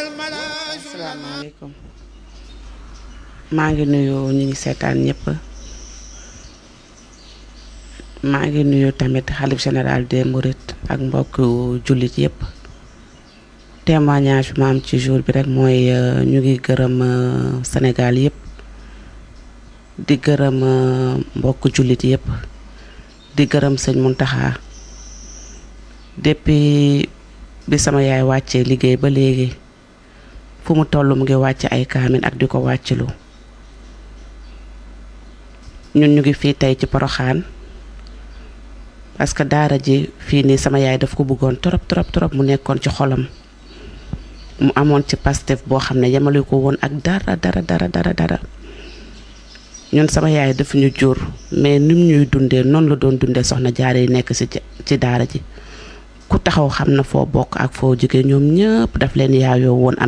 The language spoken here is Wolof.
asalaamaaleykum maa ngi nuyu ñu ngi seetaan ñëpp maa ngi nuyu tamit xalif général des Mourides ak mbokk jullit yëpp témoignage bi ma am ci jour bi rek mooy ñu ngi gërëm Sénégal yëpp di gërëm mbokk jullit yëpp di gërëm sëñ Muntaxa depuis bi sama yaay wàccee liggéey ba léegi fu mu toll mu ngi wàcc ay kaamin ak di ko wàccilu ñun ñu ngi fii tey ci Poroxaan parce que daara ji fii nii sama yaay daf ko bëggoon trop trop trop mu nekkoon ci xolam mu amoon ci pastef boo xam ne yemale ko woon ak dara dara dara dara dara ñun sama yaay daf ñu jur mais nim ñuy dundee noonu la doon dundee soxna jaare yi nekk ci ci daara ji ku taxaw xam na foo bokk ak foo jóge ñoom ñëpp daf leen yaayoo woon